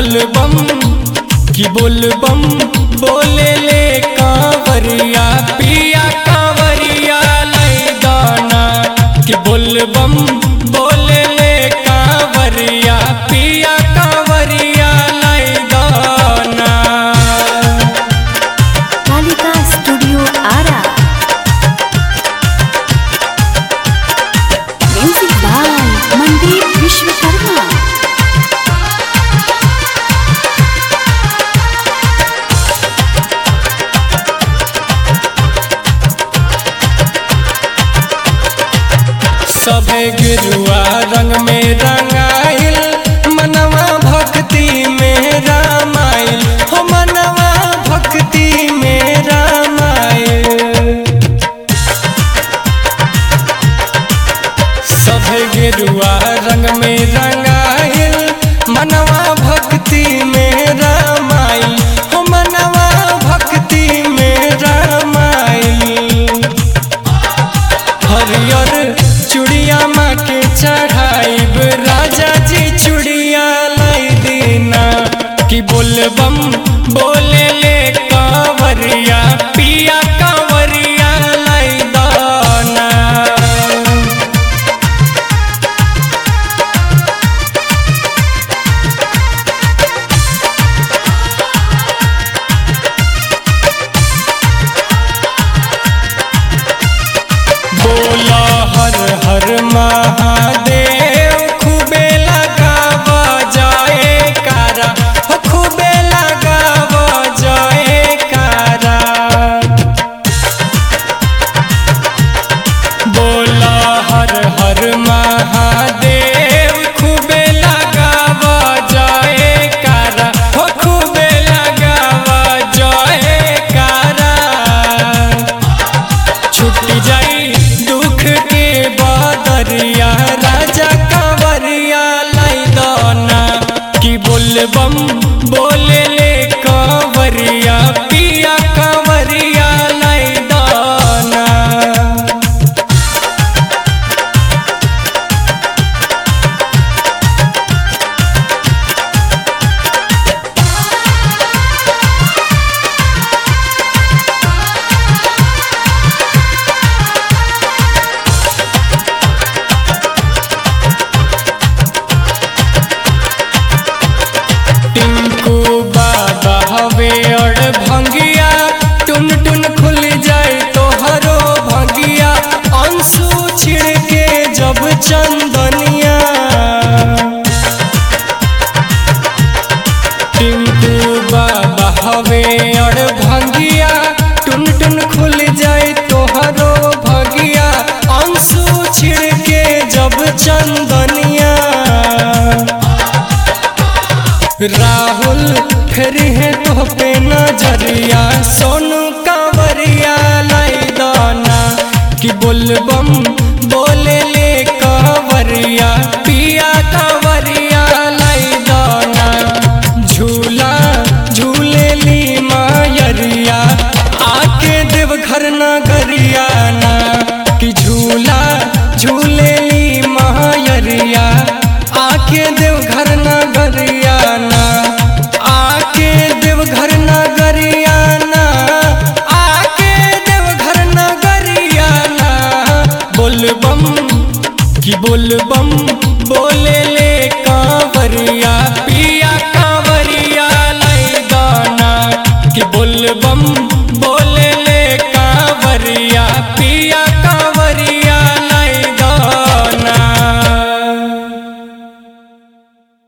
बोलबम कि बोलबम बोले ले कांवरिया पिया कांवरिया लई दाना कि बोलबम बोले ले कांवरिया पिया कांवरिया लई दाना Kalika studio Ara music by Mandeep Vishwakarma सभे गिरुआ रंग में रंगाइल मनवा भक्ति में रामाइल हो मनवा भक्ति में रामाइल सभे गिरुआ रंग में रंगाइल मनवा भक्ति में रामाइल हो मनवा भक्ति में रामाइल हरियर चूड़िया माँ के चढ़ाइब राजा जी चूड़िया लाई देना कि बोलबम बोले ले कांवरिया पिया कांवरिया लाई दाना बोला हर हर महादेव खूबे लगावा जाए कारा हो खूबे लगावा जाए कारा बोला हर हर महादेव खूबे लगावा जाए कारा हो खूबे लगावा जाए कारा छुट जाई दुख के बादरिया राजा कांवरिया लाई दाना कि बोलबम बोले ले कांवरिया पिया कांवरिया लाई दाना टिंकू बाबा हवे और भंगिया टुन टुन खुल जाए तो हरो भंगिया अंशु छिड़के जब चंदनिया टिंकू बाबा हवे और भंगिया टुन टुन खुल जाए तो हरो भंगिया अंशु छिड़के जब चंदनिया राहुल फिर है तो पे नजरिया सोनू कांवरिया लाई दाना कि बोलबम बोले ले कांवरिया पिया